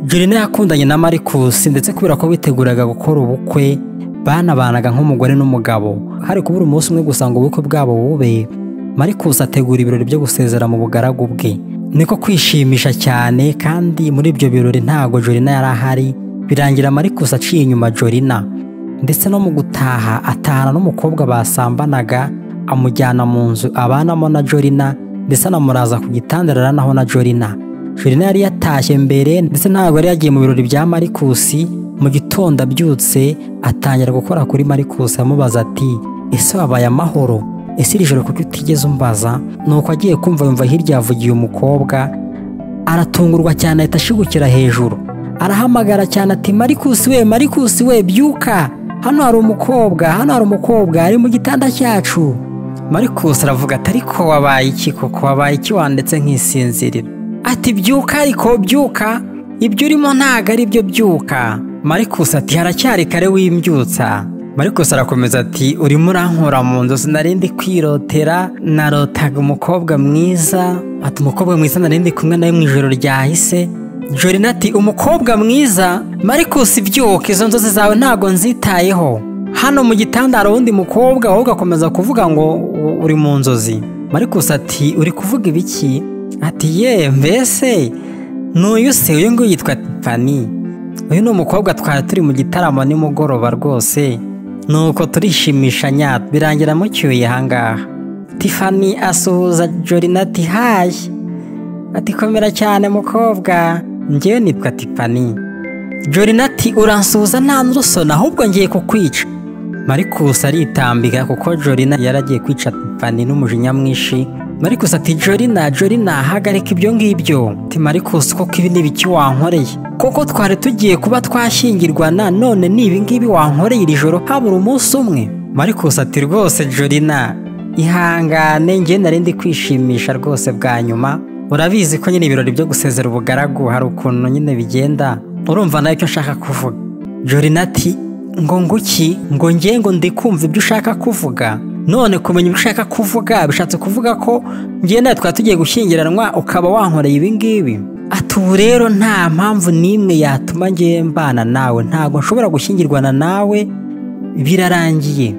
Verena yakundanye na Marcus ndetse kubera ko biteguraga gukora ubukwe banabanaga nk'umugore n'umugabo hari kubura umunsi umwe gusa ngo ubukwe bwabo bube Marcus ategura ibirori byo gusezera mu bugaragu bwe niko kwishimisha cyane kandi muri ibyo birori ntago Jorina yari ahari birangira Marcus aciye inyuma Jorina ndetse no mu gutaha atahana n'umukobwa basambanaga amujyana mu nzu abanamo na Jorina ndetse anamuraza ku gitanda araranaho na Jorina Jorina yari yatashye mbere ndetse ntabwo yari yagiye mu birori bya Marcus mu gitondo abyutse atangira gukora kuri Marcus amubaza ati ese wabaye amahoro ese iri joro kuko utigeze umbaza nuko agiye kumva yumva hirya yavugiye umukobwa aratungurwa cyane ahita ashigukira hejuru arahamagara cyane ati Marcus we Marcus we byuka hano hari umukobwa hano hari umukobwa ari mu gitanda cyacu Marcus aravuga ati ariko wabaye iki koko wabaye iki wandetse nk'isinziriro ati byuka ariko byuka ibyo urimo ntago ari byo byuka marikusi ati haracyari kare wimbyutsa marikusi arakomeza ati urimo urankura mu nzozi narindi kwirotera narotaga umukobwa mwiza ati umukobwa mwiza narindi kumwe nawe mu ijoro ryahise jorina ati umukobwa mwiza marikusi byuka izo nzozi zawe ntago nzitayeho hano mu gitanda hari uwundi mukobwa ahubwo akomeza kuvuga ngo uri mu nzozi marikusi ati uri kuvuga ibiki ati ye mbese n'uyu se uyu nguyu yitwa tipani uyu ni umukobwa twari turi mu gitaramo nimugoroba rwose nuko turishimisha nyatwa birangira mucyuye ahangaha tifani asuhuza jorina ati hayi ati komera cyane mukobwa ngewe nitwa tipani jorina ati uransuhuza nta n'urusona ahubwo ngiye kukwica marikusi aritambika kuko jorina yaragiye kwica tipani n'umujinya mwinshi marikusi ati jorina jorina hagarika ibyo ngibyo ati marikusi koko ibi ni ibiki wankoreye koko twari tugiye kuba twashyingirwana none ni ibi ngibi wankoreye iri joro habura umunsi umwe marikusi ati rwose jorina ihangane njye nari ndi kwishimisha rwose bwa nyuma urabizi ko nyine ibirori byo gusezera ubugaragu hari ukuntu nyine bigenda urumva nawe icyo nshaka kuvuga jorina ati ngo nguki ngo njye ngo ndikumva ibyo ushaka kuvuga none kumenya ibyo ushaka kuvuga bishatse kuvuga ko ngenda twari tugiye gushyingiranwa ukaba wankoreye ibi ngibi ati ubu rero nta mpamvu n'imwe yatuma ngiye mbana nawe ntabwo nshobora gushyingirwana nawe birarangiye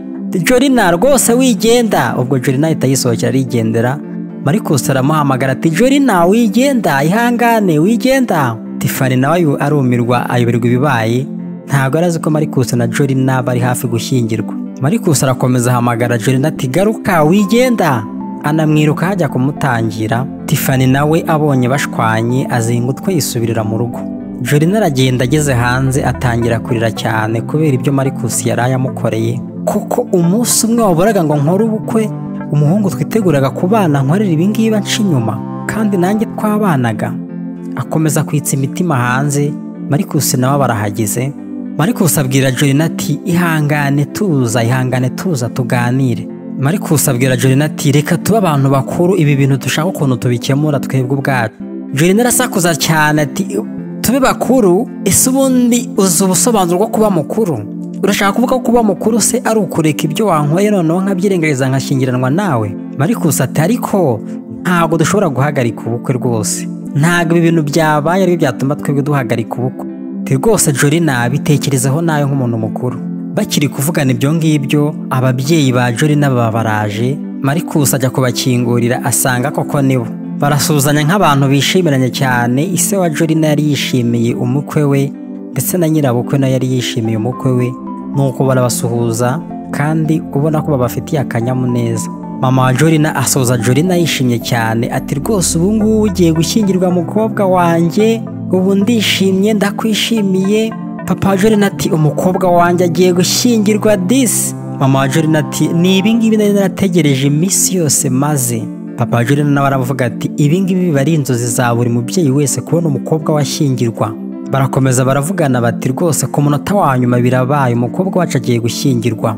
jorina rwose wigenda ubwo jorina ahita yisohokera arigendera marikusi aramuhamagara ati jorina wigenda ihangane wigenda tifani nawe arumirwa ayoberwa ibibaye ntabwo arazi ko marikusi na jorina bari hafi gushyingirwa marikusi arakomeza ahamagara jorina ati garuka wigenda anamwiruka hajya kumutangira tifani nawe abonye bashwanye azinga utwe yisubirira mu rugo jorina aragenda ageze hanze atangira kurira cyane kubera ibyo marikusi yari ayamukoreye kuko umunsi umwe waburaga ngo nkore ubukwe umuhungu twiteguraga kubana nkorera ibingibi nca inyuma kandi nanjye twabanaga akomeza kwitsa imitima hanze marikusi nawe barahageze marikusi abwira jorina ati ihangane tuza ihangane tuza tuganire marikusi abwira jorina ati reka tube abantu bakuru ibi bintu dushaka ukuntu tubikemura twebwe ubwacu jorina arasakuza cyane ati tube bakuru ese ubundi uzi ubusobanuro bwo kuba mukuru urashaka kuvuga ko kuba mukuru se ari ukureka ibyo wankoreye noneho nkabyirengagiza nkashyingiranwa nawe marikusi ati ariko ntabwo dushobora guhagarika ubukwe rwose ntabwo ibi bintu byabaye ari byo byatuma twebwe duhagarika ubukwe rwose jorina bitekerezaho nawe nk'umuntu mukuru bakiri kuvugana ibyo ngibyo ababyeyi ba jorina baba baraje marikusi ajya kubakingurira asanga koko nibo barasuzanya nk'abantu bishimiranye cyane ise wa jorina yari yishimiye umukwe we ndetse na nyirabukwe nawe yari yishimiye umukwe we nuko barabasuhuza kandi ubona ko babafitiye akanyamuneza mama wa jorina asoza jorina yishimye cyane ati rwose ubu ngubu ugiye gushyingirwa mukobwa wanjye ubu ndishimye ndakwishimiye papa wa jorina ati umukobwa wanjye agiye gushyingirwa disi mama wa jorina ati ni ibingibi nari narategereje iminsi yose maze papa wa jorina nawe aravuga ati ibingibi biba ari inzozi za buri mubyeyi wese kubona umukobwa washyingirwa barakomeza baravugana bati rwose ku munota wa nyuma birabaye umukobwa wacu agiye gushyingirwa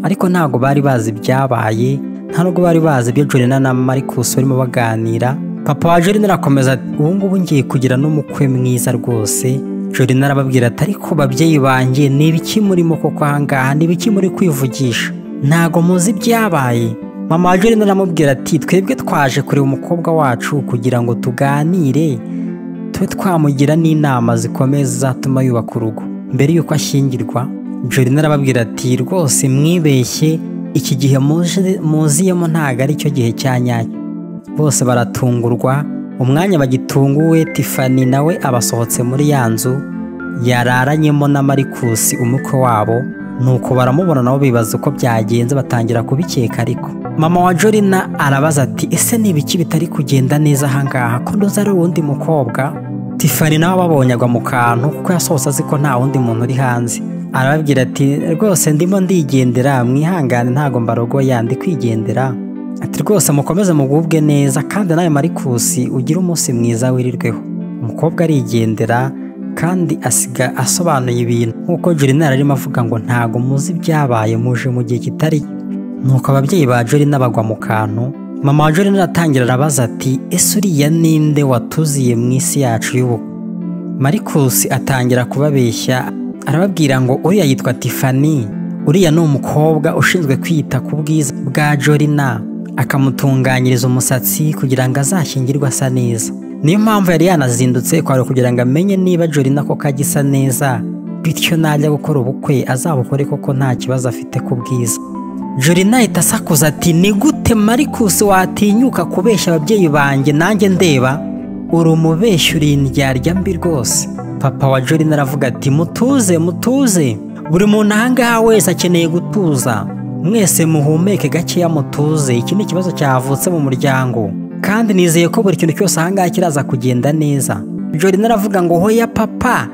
ariko ntabwo bari bazi ibyabaye nta nubwo bari bazi ibyo jorina na marikusi barimo baganira papa wa jorina arakomeza ati ubu ngubu ngiye kugira n'umukwe mwiza rwose jorina arababwira ati ariko babyeyi banjye ni ibiki murimo koko ahangaha ni ibiki muri kwivugisha ntago muzi ibyabaye mama wa jorina aramubwira ati twebwe twaje kureba umukobwa wacu kugira ngo tuganire tube twamugira n'inama zikomeye zizatuma yubaka urugo mbere y'uko ashyingirwa jorina arababwira ati rwose mwibeshye iki gihe muje- muziyemo ntabwo ari cyo gihe cya nyacyo bose baratungurwa umwanya bagitunguwe tifani nawe abasohotse muri ya nzu yararanyemo na marikusi umukwe wabo nuko baramubona nabo bibaza uko byagenze batangira kubikeka ariko mama wa jorina arabaza ati ese ni ibiki bitari kugenda neza ahangaha ko ndoza ari uwundi mukobwa Tiffany nawe ababonye agwa mu kantu kuko yasohotse azi ko nta wundi muntu uri hanze arababwira ati rwose ndimo ndigendera mwihangane ntago mbarogoya ndi kwigendera ati rwose mukomeze mugubwe neza kandi nawe marikusi ugire umunsi mwiza wirirweho umukobwa arigendera kandi asiga asobanuye ibintu nk'uko Juliana yari arimo avuga ngo ntago muzi ibyabaye muje mu gihe kitari nuko ababyeyi ba Jorina bagwa mu kantu mama wa Jorina aratangira arabaza ati ese uriya ninde watuziye mu isi yacu y'ubukwe marikusi atangira kubabeshya arababwira ngo uriya yitwa tifani uriya ni umukobwa ushinzwe kwita ku bwiza bwa jorina akamutunganyiriza umusatsi kugira ngo azashyingirwe asa neza niyo mpamvu yari yanazindutse kwari kugira ngo amenye niba jorina koko agisa neza bityo najya gukora ubukwe azabukore koko nta kibazo afite ku bwiza jorina ahita asakuza ati ni gute marikusi watinyuka kubeshya ababyeyi banjye nanjye ndeba uri umubeshyi uri indyarya mbi rwose papa wa jorina aravuga ati mutuze mutuze buri muntu ahangaha wese akeneye gutuza mwese muhumeke gakeya mutuze iki ni ikibazo cyavutse mu muryango kandi nizeye ko buri kintu cyose ahangaha kiraza kugenda neza jorina aravuga ngo hoya papa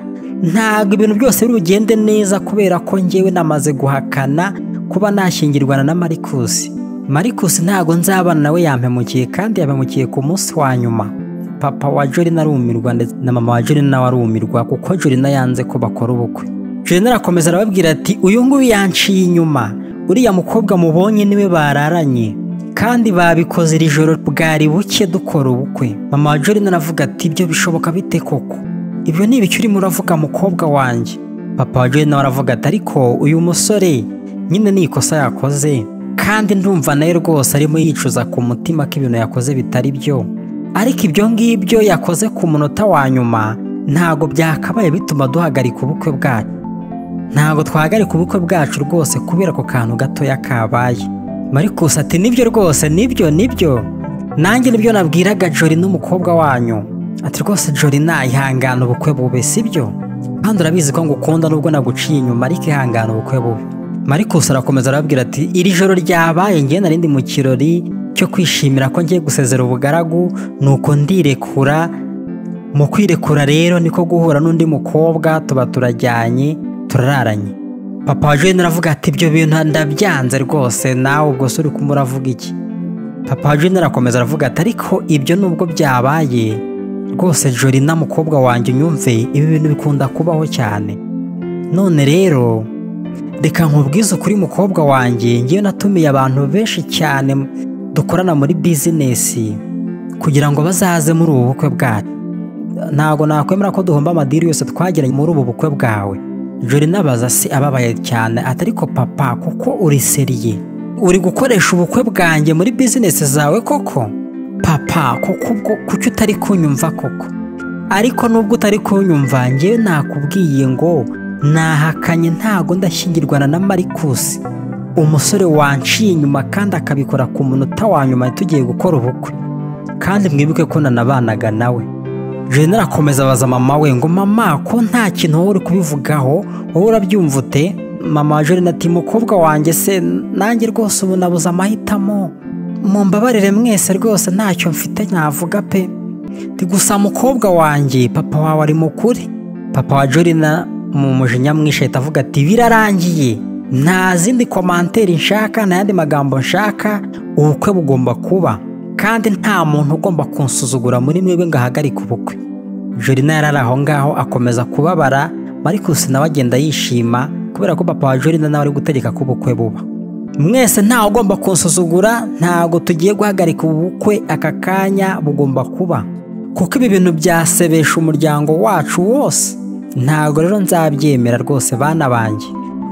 ntabwo ibintu byose biri bugende neza kubera ko njyewe namaze guhakana kuba nashyingirwana na marikusi marikusi ntabwo nzabana nawe yampemukiye kandi yampemukiye ku munsi wa nyuma papa wa Jorina arumirwa ndetse na mama wa Jorina nawe arumirwa kuko Jorina yanze ko bakora ubukwe Jorina arakomeza arababwira ati uyu nguyu yanciye inyuma uriya mukobwa mubonye niwe bararanye kandi babikoze iri joro bwari buke dukora ubukwe mama wa Jorina aravuga ati ibyo bishoboka bite koko ibyo ni ibiki urimo uravuga mukobwa wanjye papa wa Jorina nawe aravuga ati ariko uyu musore nyine ni ikosa yakoze kandi ndumva nawe rwose arimo yicuza ku mutima ko ibintu yakoze bitari byo ariko ibyo ngibyo yakoze ku munota wa nyuma ntago byakabaye bituma duhagarika ubukwe bwacu ntago twahagarika ubukwe bwacu rwose kubera ako kantu gatoya kabaye marikusi ati nibyo rwose nibyo nibyo nanjye nibyo nabwiraga jori n'umukobwa wanyu ati rwose jori ihangana ubukwe bube sibyo kandi urabizi ko ngukunda nubwo naguciye inyuma ariko ihangana ubukwe bube marikusi arakomeza arababwira ati iri joro ryabaye ngewe narindi mu kirori cyo kwishimira ko ngiye gusezera ubugaragu nuko ndirekura mu kwirekura rero niko guhura n'undi mukobwa tuba turajyanye turararanye papa wa Jane aravuga ati ibyo bintu ndabyanze rwose nawe ubwo se uri kumwe uravuga iki papa wa Jane arakomeza aravuga ati ariko ibyo nubwo byabaye rwose jorina mukobwa wanjye unyumve ibi bintu bikunda kubaho cyane none rero reka nkubwize ukuri mukobwa wanjye ngewe natumiye abantu benshi cyane dukorana muri bizinesi kugira ngo bazaze muri ubu bukwe bwacu ntabwo nakwemera ko duhomba amadiri yose twagiranye muri ubu bukwe bwawe jori n'abaza se ababaye cyane ati ariko papa kuko uri seriye uri gukoresha ubukwe bwanjye muri bizinesi zawe koko papa kuko ubwo kuki utari kunyumva koko ariko nubwo utari kunyumva njyewe nakubwiye ngo nahakanye ntago ndashyingirwana na marikusi umusore wanciye inyuma kandi akabikora ku munota wa nyuma tugiye gukora ubukwe kandi mwibuke ko nanabanaga nawe Jane arakomeza abaza mama we ngo mama ko nta kintu wowe uri kubivugaho wowe urabyumva ute mama wa Jane ati mukobwa wanjye se nanjye rwose ubu nabuze amahitamo mumbabarire mwese rwose ntacyo mfite navuga pe Ndi gusa mukobwa wanjye papa wawe ari mukuri papa wa Jorina mu mujinya mwinshi ahita avuga ati birarangiye nta zindi komanteri nshaka nta yandi magambo nshaka ubukwe bugomba kuba kandi nta muntu ugomba kunsuzugura muri mwebwe ngo ahagarike ubukwe Jorina yari ari aho ngaho akomeza kubabara Marcus nawe agenda yishima kubera ko papa wa Jorina nawe ari gutegeka ko ubukwe buba mwese ntawe ugomba kunsuzugura ntabwo tugiye guhagarika ubu bukwe aka kanya bugomba kuba kuko ibi bintu byasebesha umuryango wacu wose ntabwo rero nzabyemera rwose bana banjye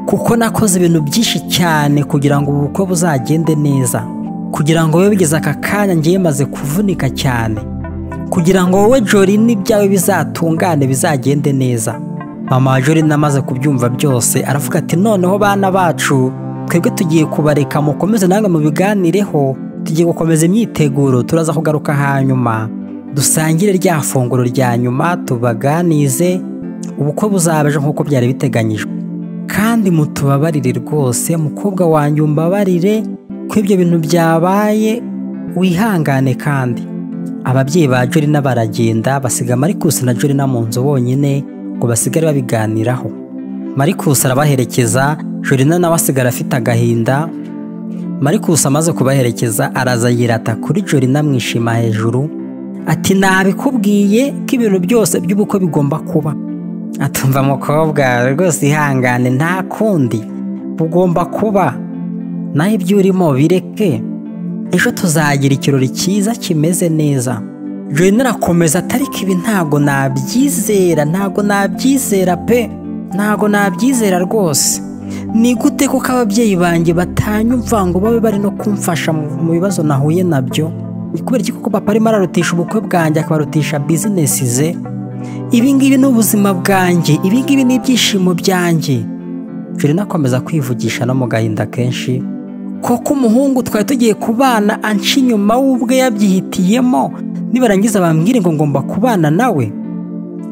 kuko nakoze ibintu byinshi cyane kugira ngo ubu bukwe buzagende neza kugira ngo bibe bigeze aka kanya ngiye maze kuvunika cyane kugira ngo wowe jorine ibyawe bizatungane bizagende neza mama wa jorine amaze kubyumva byose aravuga ati noneho bana bacu twebwe tugiye kubareka mukomeze nange mubiganireho tugiye gukomeza imyiteguro turaza kugaruka hanyuma dusangire rya funguro rya nyuma tubaganize ubukwe buzabeje nk'uko byari biteganyijwe kandi mutubabarire rwose mukobwa wanjye umbabarire ko ibyo bintu byabaye wihangane kandi ababyeyi ba jorina baragenda basiga marikusi na jorina mu nzu bonyine ngo basigare babiganiraho marikusi arabaherekeza jorina nawe asigara afite agahinda marikusi amaze kubaherekeza araza yirata kuri jorina amwishima hejuru ati nabikubwiye ko ibintu byose by'ubukwe bigomba kuba atumva mukobwa rwose ihangane nta kundi bugomba kuba nawe ibyo urimo bireke ejo tuzagira ikirori cyiza kimeze neza jorina arakomeza atari ko ibi ntabwo nabyizera ntabwo nabyizera pe ntabwo nabyizera rwose ni gute kuko ababyeyi banjye batanyumva ngo babe bari no kumfasha mu- mu bibazo nahuye nabyo ni kubera iki kuko papa arimo ararutisha ubukwe bwanjye akabarutisha bizinesi ze ibi ngibi ni ubuzima bwanjye ibi ngibi ni ibyishimo byanjye jorina akomeza kwivugisha no mu gahinda kenshi koko umuhungu twari tugiye kubana anca inyuma w'ubwe yabyihitiyemo nibarangiza bambwire ngo ngomba kubana nawe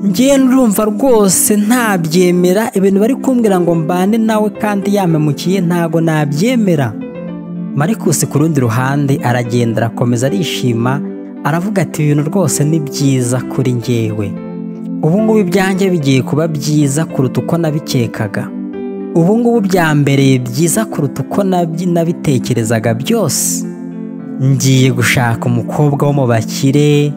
ngewe nurumva rwose ntabyemera ibintu bari kumbwira ngo mbane nawe kandi yamemukiye ntago nabyemera marikusi ku rundi ruhande aragenda arakomeza arishima aravuga ati ibintu rwose ni byiza kuri ngewe ubu ngubu ibyanjye bigiye kuba byiza kuruta uko nabikekaga ubu ngubu byambereye byiza kuruta uko nabyi- nabitekerezaga byose ngiye gushaka umukobwa wo mu bakire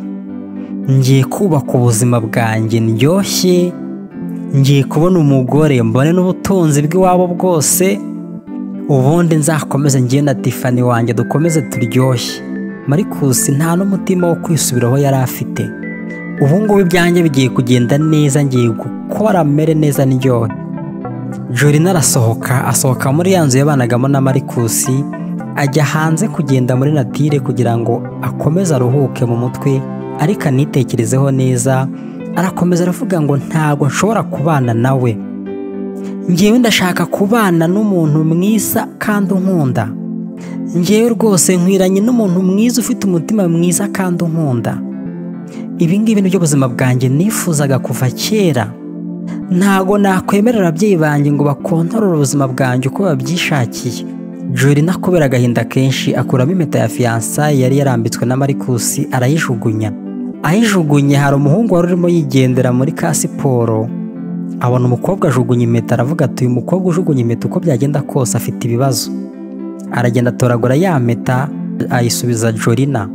ngiye kubaka ubuzima bwanjye ndyoshye ngiye kubona umugore mbone n'ubutunzi bw'iwabo bwose ubundi nzakomeze ngiye na tifani wanjye dukomeze turyoshye marikusi nta n'umutima wo kwisubiraho yari afite ubu ngubu ibyanjye bigiye kugenda neza ngiye gukora mere neza ndyoshye jorina arasohoka asohoka muri ya nzu yabanagamo na marikusi ajya hanze kugenda muri natire kugira ngo akomeze aruhuke mu mutwe ariko anitekerezeho neza arakomeza aravuga ngo ntabwo nshobora kubana nawe ngewe ndashaka kubana n'umuntu mwiza kandi unkunda ngewe rwose nkwiranye n'umuntu mwiza ufite umutima mwiza kandi unkunda ibi ngibi ni byo buzima bwanjye nifuzaga kuva kera ntago nakwemerera ababyeyi banjye ngo bakontorore ubuzima bwanjye uko babyishakiye jorina kubera agahinda kenshi akuramo impeta ya fiyansaye yari yarambitswe na marikusi arayijugunya ayijugunye hari umuhungu wari urimo yigendera muri ka siporo abona umukobwa ajugunya impeta aravuga ati uyu mukobwa ujugunya impeta uko byagenda kose afite ibibazo aragenda atoragura ya mpeta ayisubiza jorina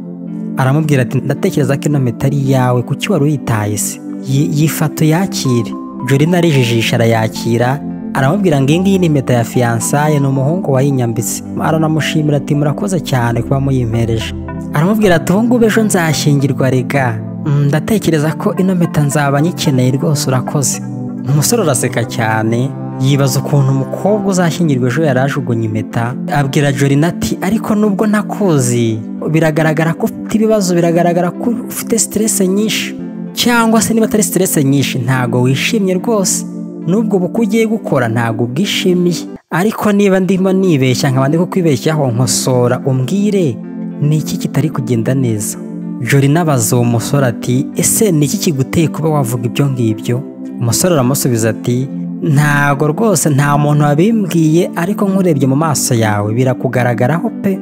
aramubwira ati ndatekereza ko ino mpeta ari iyawe kuki wari uyitaye se Yi- yifata uyakire jorina arijijisha arayakira aramubwira ngo iyi ngiyi ni impeta ya fiyansaye ni umuhungu wayinyambitse aranamushimira ati murakoze cyane kuba muyimpereje aramubwira ati ubu ngubu ejo nzashyingirwa rega Mm, ndatekereza ko ino mpeta nzaba nyikeneye rwose urakoze umusore araseka cyane yibaza ukuntu umukobwa uzashyingirwa ejo yari ajugunye impeta abwira jorina ati ariko nubwo ntakuzi biragaragara ko ufite ibibazo biragaragara ko ufite siterese nyinshi cyangwa se niba atari siterese nyinshi ntago wishimye rwose n'ubwo bukwe ugiye gukora ntago ubwishimiye ariko niba ndimo nibeshya nkaba ndi kukwibeshyaho nkosora umbwire ni iki kitari kugenda neza jorina abaza uwo musore ati ese ni iki kiguteye kuba wavuga ibyo ngibyo umusore aramusubiza ati ntago rwose nta muntu wabimbwiye ariko nkurebye mu maso yawe birakugaragaraho pe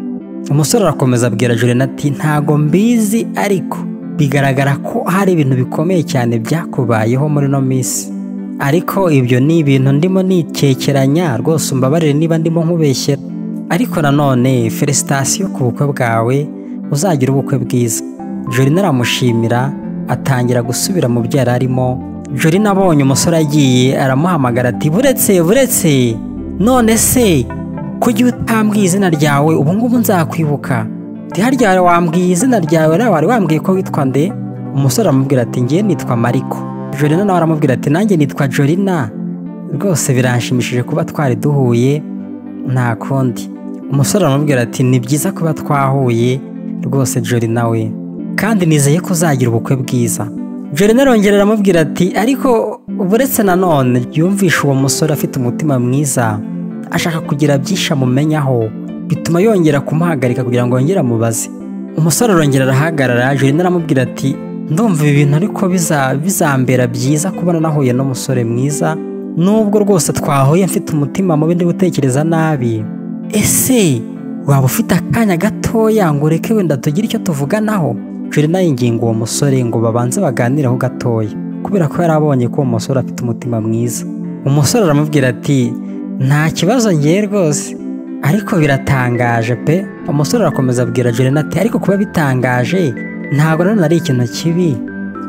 umusore arakomeza abwira jorina ati ntago mbizi ariko bigaragara ko hari ibintu bikomeye cyane byakubayeho muri ino minsi ariko ibyo ni ibintu ndimo nikekeranya rwose umbabarire niba ndimo nkubeshyera ariko nanone felicitasiyo ku bukwe bwawe uzagira ubukwe bwiza jorina aramushimira atangira gusubira mu byo yari arimo jorina abonye umusore agiye aramuhamagara ati buretse buretse none se kuki utambwiye izina ryawe ubu ngubu nzakwibuka Ati, harya wari wambwiye izina ryawe rero wari wambwiye ko witwa nde umusore aramubwira ati ngewe nitwa mariko jorina nawe aramubwira ati nanjye nitwa jorina rwose biranshimishije kuba twari duhuye nta kundi umusore aramubwira ati ni byiza kuba twahuye rwose jori nawe kandi nizeye ko uzagira ubukwe bwiza jorene arongera aramubwira ati ariko uretse nanone yumvisha uwo musore afite umutima mwiza ashaka kugira byinshi amumenyaho bituma yongera kumuhagarika kugira ngo yongere amubaze umusore arongera arahagarara jorene aramubwira ati ndumva ibi bintu ariko biza- bizambera byiza kubona nahuye n'umusore mwiza nubwo rwose twahuye mfite umutima mubi ndi gutekereza nabi ese waba ufite akanya gatoya ngo ureke wenda tugire icyo tuvuganaho jorene yinginga uwo musore ngo babanze baganireho gatoya kubera ko yari abonye ko uwo musore afite umutima mwiza umusore aramubwira ati nta kibazo ngewe rwose ariko biratangaje pe umusore arakomeza abwira jorene ati ariko kuba bitangaje ntabwo nanone ari ikintu kibi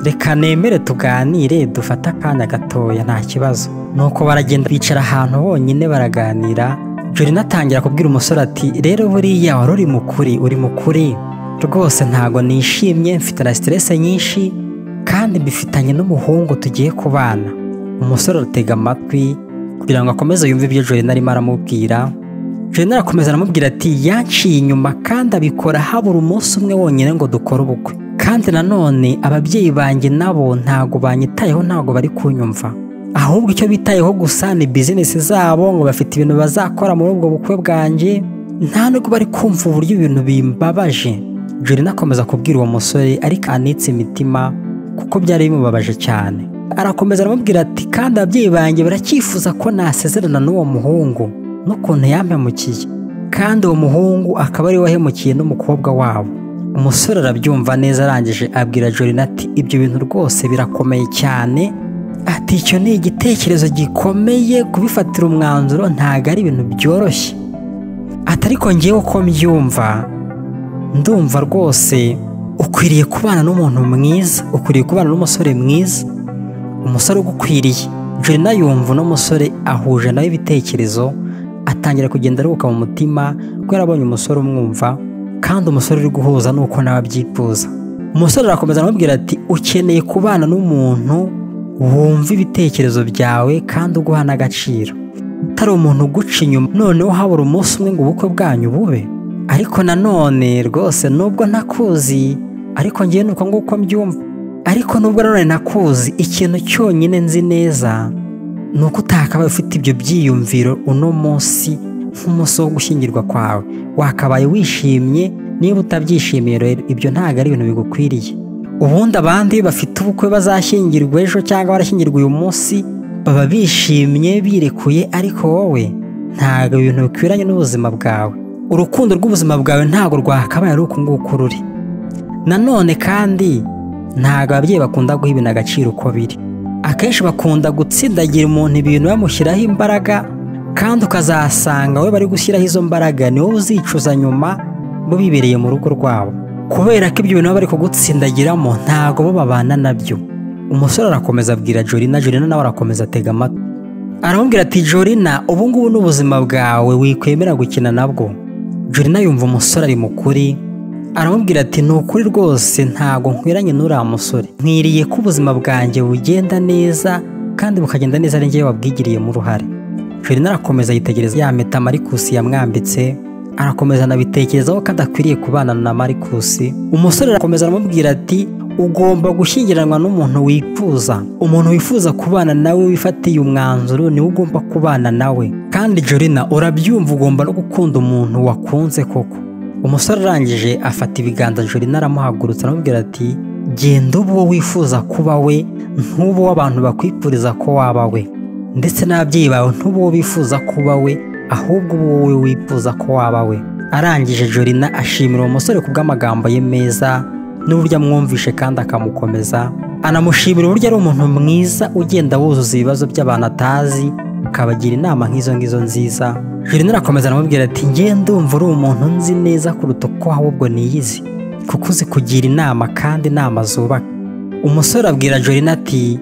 reka nemere tuganire dufate akanya gatoya nta kibazo nuko baragenda bicara ahantu bonyine baraganira jorene atangira kubwira umusore ati rero buriya wari uri mukuri uri mukuri rwose ntabwo nishimye mfite na siterese nyinshi kandi mbifitanye n'umuhungu tugiye kubana umusore aratega amatwi kugira ngo akomeze yumve ibyo jorene arimo aramubwira Jenera arakomeza aramubwira ati yanciye inyuma kandi abikora habura umunsi umwe wonyine ngo dukore ubukwe kandi nanone ababyeyi banjye nabo ntago banyitayeho ntago bari kunyumva ahubwo icyo bitayeho gusa ni bizinesi zabo ngo bafite ibintu bazakora muri ubwo bukwe bwanjye nta nubwo bari kumva uburyo ibintu bimbabaje Jorina akomeza kubwira uwo musore ariko anitse imitima kuko byari bimubabaje cyane arakomeza aramubwira ati kandi ababyeyi banjye baracyifuza ko nasezerana n'uwo muhungu n'ukuntu yampemukiye kandi uwo muhungu akaba ari we wahemukiye n'umukobwa wabo umusore arabyumva neza arangije abwira jorina ati ibyo bintu rwose birakomeye cyane ati icyo ni igitekerezo gikomeye kubifatira umwanzuro ntabwo ari ibintu byoroshye ati ariko ngewe uko mbyumva ndumva rwose ukwiriye kubana n'umuntu mwiza ukwiriye kubana n'umusore mwiza umusore ugukwiriye jorina yumva uno musore ahuje nawe ibitekerezo atangira kugenda aruhuka mu mutima ko yarabonye umusore umwumva kandi umusore uri guhuza nuko nawe abyifuza umusore arakomeza aramubwira ati ukeneye kubana n'umuntu wumva ibitekerezo byawe kandi uguha n'agaciro utari umuntu uguca inyuma noneho habura umunsi umwe ngo ubukwe bwanyu bube ariko nanone rwose nubwo ntakuzi ariko ngewe ni uko nguko mbyumva ariko nubwo nanone nakuzi ikintu cyonyine nzi neza ni uko utakabaye ufite ibyo byiyumviro uno munsi nk'umunsi wo gushyingirwa kwawe wakabaye wishimye niba utabyishimiye rero ibyo ntabwo ari ibintu bigukwiriye ubundi abandi bafite ubukwe bazashyingirwa ejo cyangwa barashyingirwa uyu munsi baba bishimye birekuye ariko wowe ntabwo ibintu bikwiranye n'ubuzima bwawe urukundo rw'ubuzima bwawe ntabwo rwakabaye ari uku nguku ruri nanone kandi ntabwo ababyeyi bakunda guha ibintu agaciro uko biri akenshi bakunda gutsindagira umuntu ibintu bamushyiraho imbaraga kandi ukazasanga we bari gushyiraho izo mbaraga ni wowe uzicuza nyuma bo bibereye mu rugo rwabo kubera ko ibyo bintu baba bari kugutsindagiramo ntabwo bo babana nabyo umusore arakomeza abwira jorina jorina nawe arakomeza atega amatwi aramubwira ati jorina ubu ngubu ni ubuzima bwawe wikwemera gukina nabwo jorina yumva umusore ari mukuri aramubwira ati ni ukuri rwose ntabwo nkwiranye n'uriya musore nkwiriye ko ubuzima bwanjye bugenda neza kandi bukagenda neza ari njyewe wabwigiriyemo uruhare jorina arakomeza yitegereza ya mpeta marikusi yamwambitse arakomeza anabitekerezaho ko adakwiriye kubana na marikusi umusore arakomeza aramubwira ati ugomba gushyingiranwa n'umuntu wifuza umuntu wifuza kubana nawe wifatiye umwanzuro niwe ugomba kubana nawe kandi jorina urabyumva ugomba no gukunda umuntu wakunze koko umusore arangije afata ibiganza jorina aramuhagurutsa aramubwira ati genda uba uwo wifuza kuba we ntuba uwo abantu bakwifuriza ko waba we ndetse n'ababyeyi bawe ntuba uwo bifuza kuba we ahubwo uba wowe wifuza ko waba we arangije jorina ashimira uwo musore ku bw'amagambo ye meza n'uburyo amwumvishe kandi akamukomeza anamushimira uburyo ari umuntu mwiza ugenda wuzuza ibibazo by'abantu atazi akabagira inama nk'izo ngizo nziza jorina arakomeza aramubwira ati ngewe ndumva uri umuntu nzi neza kuruta uko ahubwo niyizi kuko uzi kugira inama kandi inama zubaka umusore abwira jorina ati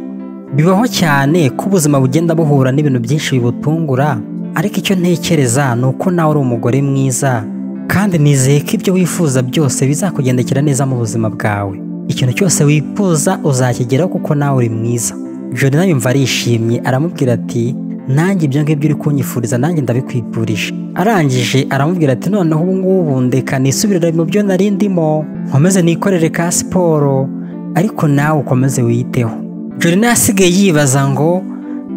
bibaho cyane ko ubuzima bugenda buhura n'ibintu byinshi bibutungura ariko icyo ntekereza ni uko nawe uri umugore mwiza kandi nizeye ko ibyo wifuza byose bizakugendekera neza mu buzima bwawe ikintu cyose wifuza uzakigeraho kuko nawe uri mwiza jorina yumva arishimye aramubwira ati nanjye ibyo ngibyo uri kunyifuriza nanjye ndabikwifurije arangije aramubwira ati noneho ubu ngubu ndeka nisubirire mu byo nari ndimo nkomeze nikorere ka siporo ariko nawe ukomeze wiyiteho jorina yasigaye yibaza ngo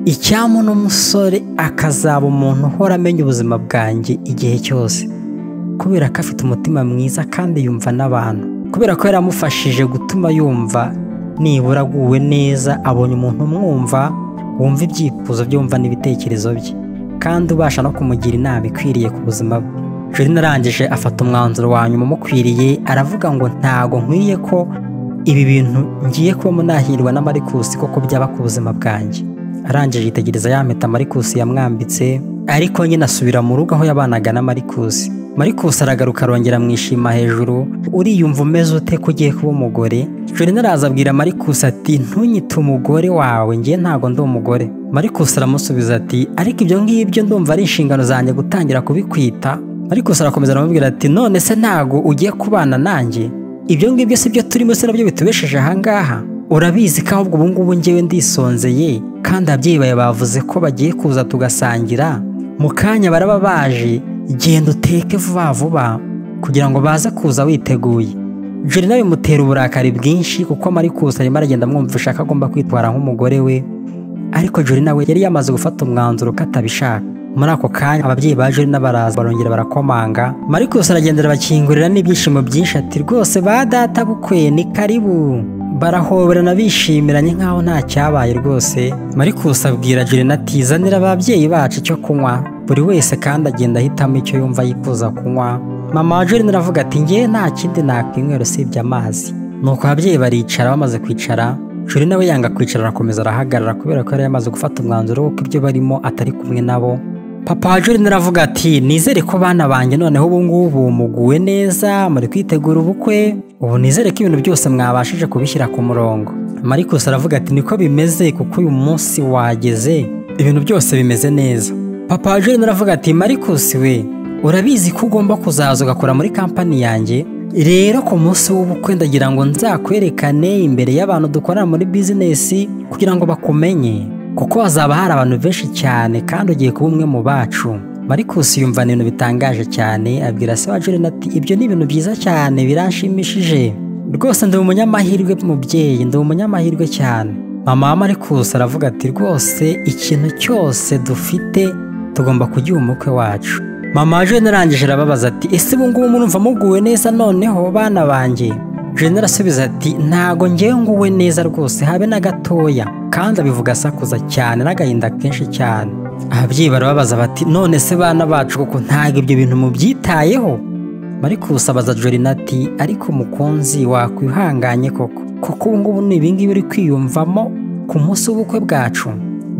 icyamu n'umusore akazaba umuntu uhora amenya ubuzima bwanjye igihe cyose kubera ko afite umutima mwiza kandi yumva n'abantu kubera ko yaramufashije gutuma yumva nibura aguwe neza abonye umuntu umwumva wumva ibyifuzo bye wumva n'ibitekerezo bye kandi ubasha no kumugira inama ikwiriye ku buzima bwe jorina arangije afata umwanzuro wa nyuma umukwiriye aravuga ngo ntago nkwiye ko ibi bintu ngiye kubamo nahirwa n'amarikusi koko byaba ku buzima bwanjye arangije yitegereza ya mpeta marikusi yamwambitse ariko nyine asubira mu rugo aho yabanaga na marikusi marikusi aragaruka arongera amwishima hejuru uriyumva umeze ute ko ugiye kuba umugore jorina araza abwira marikusi ati ntunyite umugore wawe ngiye ntabwo ndi umugore marikusi aramusubiza ati ariko ibyo ngibyo ndumva ari inshingano zanjye gutangira kubikwita marikusi arakomeza aramubwira ati none se ntago ugiye kubana nanjye ibyo ngibyo si byo turimo se nabyo bitubesheje ahangaha urabizi ko ahubwo ubu ngubu ngewe ndisonzeye kandi ababyeyi bawe bavuze ko bagiye kuza tugasangira mu kanya baraba baje genda uteke vuba vuba kugira ngo baze kuza witeguye jorina bimutera uburakari bwinshi kuko marikusi arimo aragenda amwumvisha ko agomba kwitwara nk'umugore we ariko jorina we yari yamaze gufata umwanzuro ko atabishaka muri ako kanya ababyeyi ba jorina baraza barongera barakomanga marikusi aragendera bakingurira n'ibyishimo byinshi ati rwose ba data bukwe ni karibu barahoberana bishimiranye nk'aho nta cyabaye rwose marikusi abwira jorina ati zanira ababyeyi bacu icyo kunywa buri wese kandi agenda ahitamo icyo yumva yifuza kunywa mama wa jorina aravuga ati ngewe nta kindi nakwinywe usibye amazi nuko ababyeyi baricara bamaze kwicara jorina we yanga kwicara arakomeza arahagarara kubera ko yari yamaze gufata umwanzuro w'uko ibyo barimo atari kumwe nabo papa wa jorina aravuga ati nizere ko bana banjye noneho ubu ngubu muguwe neza muri kwitegura ubukwe ubu nizere ko ibintu byose mwabashije kubishyira ku murongo marikusi aravuga ati niko bimeze kuko uyu munsi wageze ibintu byose bimeze neza papa wa jorina aravuga ati marikusi we urabizi ko ugomba kuzaza ugakora muri kampani yanjye rero ku munsi w'ubukwe ndagira ngo nzakwerekane imbere y'abantu dukorana muri bizinesi kugira ngo bakumenye kuko hazaba hari abantu benshi cyane kandi ugiye kuba umwe mu bacu marikusi yumva ibintu bitangaje cyane abwira se wa jorina ati ibyo ni ibintu byiza cyane biranshimishije rwose ndi umunyamahirwe mubyeyi ndi umunyamahirwe cyane mama wa marikusi aravuga ati rwose ikintu cyose dufite tugomba kugiha umukwe wacu mama wa jorina arangije arababaza ati ese ubu ngubu murumva muguwe neza noneho bana banjye jorina arasubiza ati ntago ngewe nguwe neza rwose habe na gatoya kandi abivuga asakuza cyane n'agahinda kenshi cyane ababyeyi barababaza bati none se bana bacu kuko ntabwo ibyo bintu mubyitayeho marikusi abaza jorina ati ariko umukunzi wakwihanganye koko kuko ubu ngubu ni ibingibi uri kwiyumvamo ku munsi w'ubukwe bwacu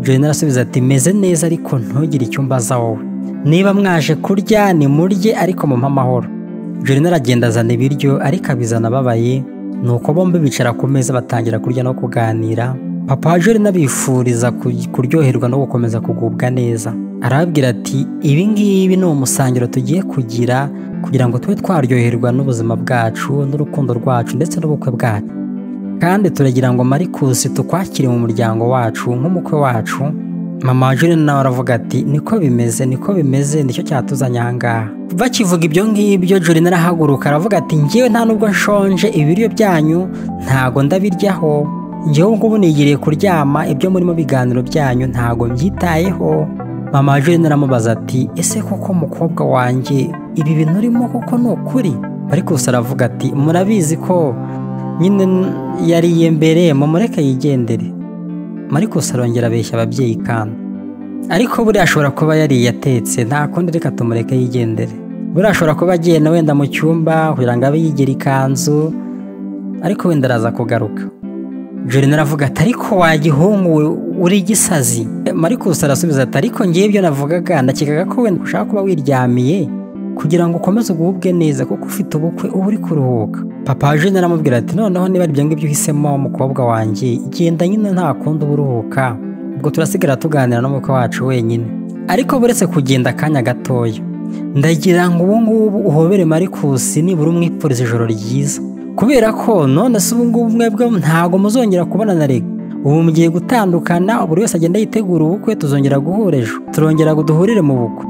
jorina arasubiza ati meze neza ariko ntugire icyo mbaza wowe niba mwaje kurya ni murye ariko mumpe amahoro jorina aragenda azana ibiryo ariko abizana ababaye ni uko bombi bicara ku meza batangira kurya no kuganira papa wa jorina bifuriza kuryoherwa no gukomeza kugubwa neza arababwira ati ibi ngibi ni umusangiro tugiye kugira kugira ngo tube twaryoherwa n'ubuzima bwacu n'urukundo rwacu ndetse n'ubukwe bwacu kandi turagira ngo marikusi tukwakire mu muryango wacu nk'umukwe wacu mama wa jorina nawe aravuga ati niko bimeze niko bimeze nicyo cyatuzanye ahangaha bakivuga ibyo ngibyo jorina arahaguruka aravuga ati ngewe nta nubwo nshonje ibiryo byanyu ntago ndabiryaho ngewe ngubu nigiriye kuryama ibyo murimo biganiro byanyu ntago mbyitayeho mama wa jorina aramubaza ati ese koko mukobwa wanjye ibi bintu urimo koko ni ukuri ariko gusa aravuga ati murabizi ko nyine yariye mbere mumureke yigendere mariko arongera abeshya ababyeyi kandi ariko buriya ashobora kuba yariye atetse nta kundi reka tumureke yigendere buriya ashobora kuba agenda wenda mu cyumba kugira ngo abe yigera ikanzu ariko wenda araza kugaruka jorina aravuga ati ariko wagihungu uri gisazi marikusi arasubiza ati ariko ngewe ibyo navugaga ndakekaga ko wenda ushaka kuba wiryamiye kugira ngo ukomeze ugubwe neza kuko ufite ubukwe uba uri kuruhuka papa wa jorina aramubwira ati noneho niba ibyo ngibyo uhisemo mukobwa wanjye genda nyine nta kundi uba uruhuka ubwo turasigara tuganira n'umukwe wacu wenyine ariko buretse kugenda akanya gatoya ndagira ngo ubu ngubu uhobere marikusi nibura umwifuriza ijoro ryiza kubera ko none se ubu ngubu mwebwe ntabwo muzongera kubona na rega ubu mugiye gutandukana buri wese agenda yitegura ubukwe tuzongera guhura ejo turongera duhurire mu bukwe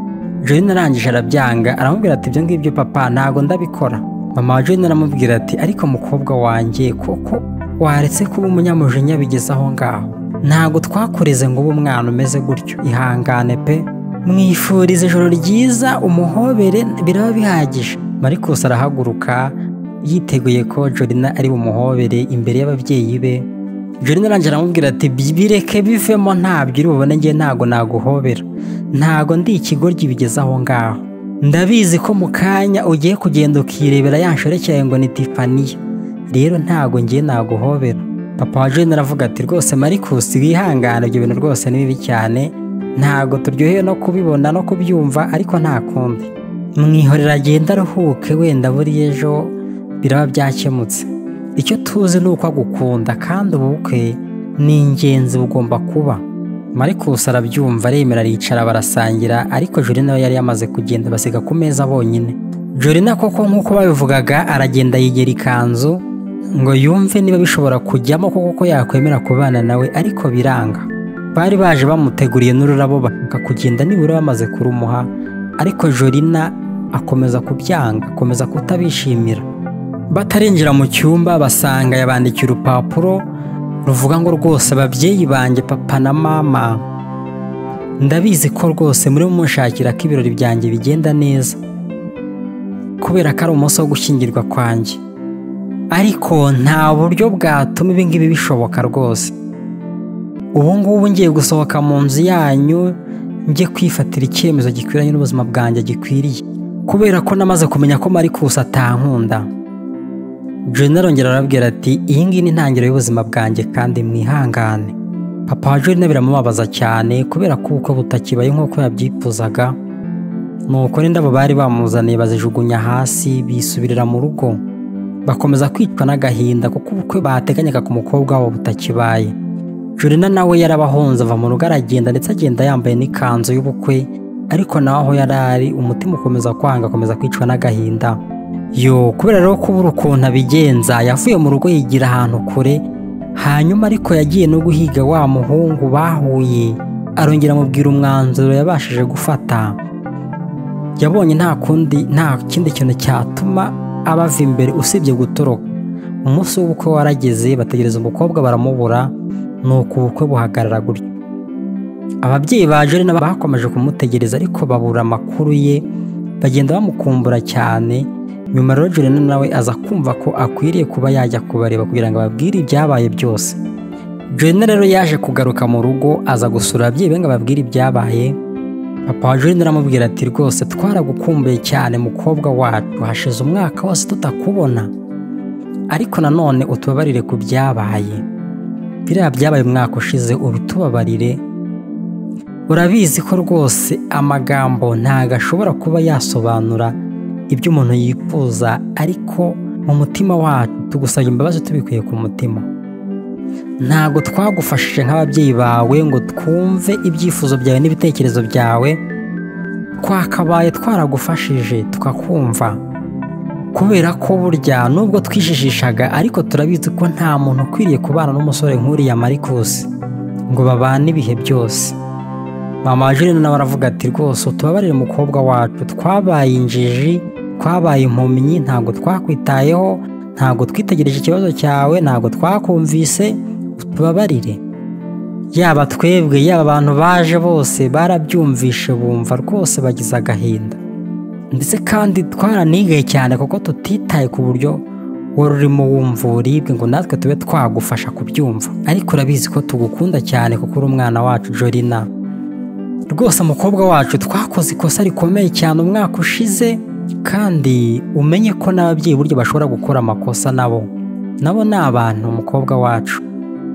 Jolene arangije arabyanga aramubwira ati ibyo ngibyo papa ntago ndabikora mama wa Jolene aramubwira ati ariko mukobwa wanjye koko waretse kuba umunyamujinya bigeze aho ngaho ntago twakureze ngo ube umwana umeze gutyo ihangane pe mwifuriza ijoro ryiza umuhobere biraba bihagije marikusi arahaguruka yiteguye ko Jolene ari bumuhobere imbere y'ababyeyi be Jolene arangira aramubwira ati bireke bivemo ntabyo uri bubone ngewe ntago naguhobera ntago ndi ikigoryi bigeze aho ngaho ndabizi ko mu kanya ugiye kugenda ukirebera yanshorekeye ngo ni tifaniya rero ntago ngewe naguhobera papa wa Jolene aravuga ati rwose marikusi wihangane ibyo bintu rwose ni bibi cyane ntago turyohewe no kubibona no kubyumva ariko nta kundi mwihorera agenda aruhuke wenda buriya ejo biraba byakemutse icyo tuzi ni uko agukunda kandi ubukwe ni ingenzi bugomba kuba marikusi arabyumva aremera aricara barasangira ariko jori nawe yari yamaze kugenda basiga ku meza bonyine jori na koko nk'uko babivugaga aragenda yigera ikanzu ngo yumve niba bishobora kujyamo koko ko yakwemera kubana nawe ariko biranga bari baje bamuteguriye n'ururabo bakakugenda nibura bamaze kurumuha ariko jorina akomeza kubyanga akomeza kutabishimira batarinjira mu cyumba basanga yabandikiye urupapuro ruvuga ngo rwose ababyeyi banjye papa na mama ndabizi ko rwose muri munshakira ko ibirori byanjye bigenda neza kubera ko ari umunsi wo gushyingirwa kwanjye ariko nta buryo bwatuma ibi ngibi bishoboka rwose ubu ngubu ngiye gusohoka mu nzu yanyu njye kwifatira icyemezo gikwiranye n'ubuzima bwanjye gikwiriye kubera ko namaze kumenya ko marikusi atankunda Jolene arongera arabwira ati iyi ngiyi ni intangiriro y'ubuzima bwanjye kandi mwihangane papa wa Jolene biramubabaza cyane kubera ko ubukwe butakibaye nk'uko yabyifuzaga nuko n'indabo bari bamuzaniye bazijugunya hasi bisubirira mu rugo bakomeza kwicwa n'agahinda kuko ubukwe bateganyaga ku mukobwa wabo butakibaye Jolene nawe yarabahonze ava mu rugo aragenda ndetse agenda yambaye n'ikanzu y'ubukwe ariko nawe aho yari ari umutima ukomeza kwanga akomeza kwicwa n'agahinda yo kubera rero kubura ukuntu abigenza yavuye mu rugo yigira ahantu kure hanyuma ariko yagiye no guhiga wa muhungu bahuye arongera amubwira umwanzuro yabashije gufata yabonye nta kundi nta kindi kintu cyatuma abava imbere usibye gutoroka umunsi w'ubukwe warageze bategereza umukobwa baramubura ni uko ubukwe buhagarara gutyo ababyeyi ba jori nabo bakomeje kumutegereza ariko babura amakuru ye bagenda bamukumbura cyane nyuma rero Jolene nawe aza kumva ko akwiriye kuba yajya kubareba kugira ngo ababwire ibyabaye byose Jolene rero yaje kugaruka mu rugo aza gusura ababyeyi be ngo ababwire ibyabaye papa wa Jolene aramubwira ati rwose twaragukumbuye cyane mukobwa wacu hashize umwaka wose tutakubona ariko nanone utubabarire ku byabaye biriya byabaye umwaka ushize ubitubabarire urabizi ko rwose amagambo ntago ashobora kuba yasobanura ibyo umuntu yifuza ariko mu mutima wacu tugusaba imbabazi tubikuye ku mutima ntabwo twagufashije nk'ababyeyi bawe ngo twumve ibyifuzo byawe n'ibitekerezo byawe twakabaye twaragufashije tukakumva kubera ko burya nubwo twijijishaga ariko turabizi ko nta muntu ukwiriye kubana n'umusore nk'uriya marikusi ngo babane ibihe byose mama wa Jolene nawe aravuga ati rwose utubabarire umukobwa wacu twabaye injiji twabaye impumyi ntabwo twakwitayeho ntabwo twitegereje ikibazo cyawe ntabwo twakumvise utubabarire yaba twebwe yaba abantu baje bose barabyumvishe bumva rwose bagize agahinda ndetse kandi twaranigaye cyane kuko tutitaye ku buryo wari urimo wumva uburibwe ngo natwe tube twagufasha kubyumva ariko urabizi ko tugukunda cyane kuko uri umwana wacu Jolina rwose umukobwa wacu twakoze ikosa rikomeye cyane umwaka ushize kandi umenye ko n'ababyeyi buryo bashobora gukora amakosa nabo nabo ni abantu umukobwa wacu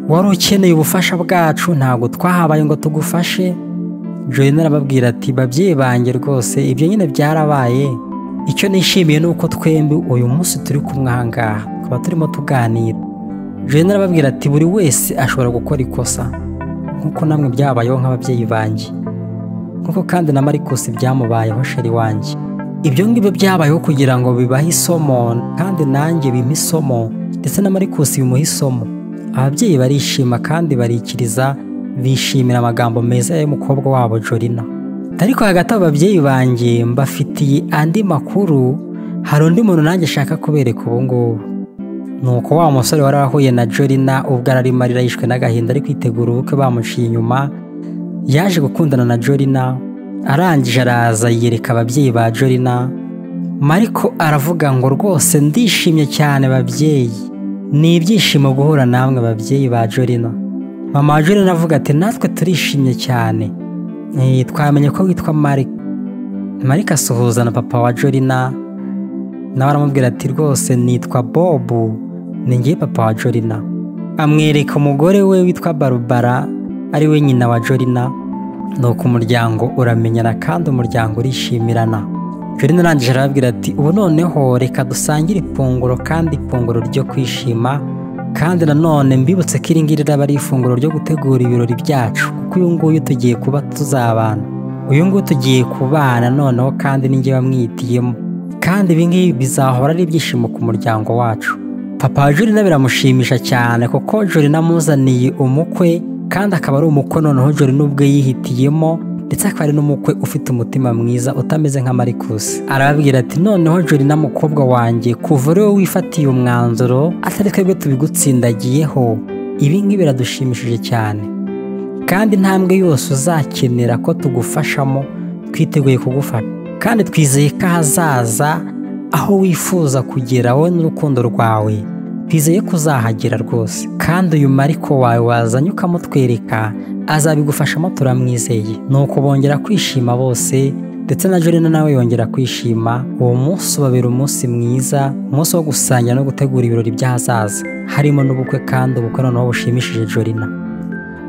wari ukeneye ubufasha bwacu ntabwo twahabaye ngo tugufashe Jolene arababwira ati babyeyi banjye rwose ibyo nyine byarabaye icyo nishimiye ni uko twembi uyu munsi turi kumwe aha ngaha tukaba turimo tuganira Jolene arababwira ati buri wese ashobora gukora ikosa nk'uko namwe byabayeho nk'ababyeyi banjye nk'uko kandi na marikusi byamubayeho sheri wanjye ibyo ngibyo byabayeho kugira ngo bibahe isomo kandi nanjye bimpe isomo ndetse na marikusi bimuha isomo ababyeyi barishima kandi barikiriza bishimira amagambo meza y'umukobwa wabo jorina ariko hagati ababyeyi banjye mbafitiye andi makuru hari undi muntu nanjye ashaka kubereka ubu ngubu ni uko wa musore wari wahuye na jorina ubwo arari marira yishwe n'agahinda ari kwitegura ubukwe bamuciye inyuma yaje gukundana na jorina arangije araza yereka ababyeyi ba jorina mariko aravuga ngo rwose ndishimye cyane babyeyi ni ibyishimo guhura namwe ababyeyi ba jorina mama wa jorina avuga ati natwe turishimye cyane twamenye ko witwa marike marike asuhuza na papa wa jorina nawe aramubwira ati rwose nitwa bobu ni ngiye papa wa jorina amwereka umugore we witwa barubara ari we nyina wa jorina nuko umuryango uramenyana kandi umuryango urishimirana jorina arangije arababwira ati ubu noneho reka dusangire ifunguro kandi ifunguro ryo kwishima kandi nanone mbibutse ko iri ngiri raba ari ifunguro ryo gutegura ibirori byacu kuko uyu nguyu tugiye kuba tuzabana uyu nguyu tugiye kubana noneho kandi n'inge bamwitiyemo kandi ibi ngibi bizahora ari ibyishimo ku muryango wacu papa wa jorina biramushimisha cyane kuko jorina amuzaniye umukwe kandi akaba ari umukwe noneho jorina ubwe yihitiyemo ndetse akaba ari n'umukwe ufite umutima mwiza utameze nka marikusi arababwira ati noneho jorina mukobwa wanjye kuva uri wowe wifatiye umwanzuro atari twebwe tubigutsindagiyeho ibi ngibi biradushimishije cyane kandi intambwe yose uzakenera ko tugufashamo twiteguye kugufasha kandi twizeye ko ahazaza aho wifuza kugera wowe n'urukundo rwawe twizeye ko uzahagera rwose kandi uyu mariko wawe wazanye ukamutwereka azabigufashamo turamwizeye nuko bongera kwishima bose ndetse na jorina nawe yongera kwishima uwo munsi ubabera umunsi mwiza umunsi wo gusangira no gutegura ibirori by'ahazaza harimo n'ubukwe kandi ubukwe noneho bushimishije jorina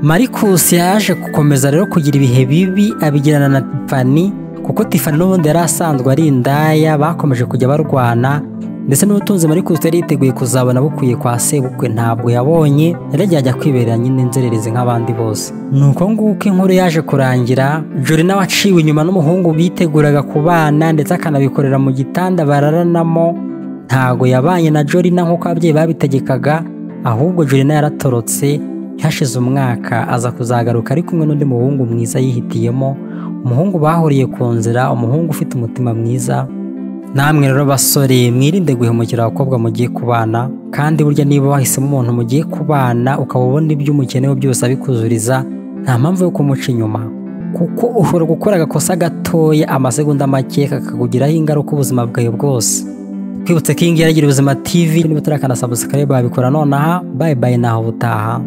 marikusi yaje gukomeza rero kugira ibihe bibi abigirana na tifani kuko tifani n'ubundi yari asanzwe ari indaya bakomeje kujya barwana ndetse n'ubutunzi marikusi yari yiteguye kuzabona bukwiye kwa sebukwe ntabwo yabonye yaragiye ajya kwibera nyine inzererezi nk'abandi bose ni uko nguko inkuru yaje kurangira jorina waciwe inyuma n'umuhungu biteguraga kubana ndetse akanabikorera mu gitanda bararanamo ntago yabanye na jorina nk'uko ababyeyi babitegekaga ahubwo jorina yaratorotse hashize umwaka aza kuzagaruka ari kumwe n'undi muhungu mwiza yihitiyemo umuhungu bahuriye ku nzira umuhungu ufite umutima mwiza namwe rero basore mwirinde guhemukira abakobwa mugiye kubana kandi burya niba wahisemo umuntu mugiye kubana ukaba ubona ibyo umukenewe byose abikuzuriza nta mpamvu yo kumuca inyuma kuko ushobora gukora agakosa gatoya amasegonda make kakakugiraho ingaruka ubuzima bwawe bwose twibutse ko iyi ngiyi yaragira ubuzima tv niba utarakanasabusikaye babikora nonaha bayi bayi naho ubutaha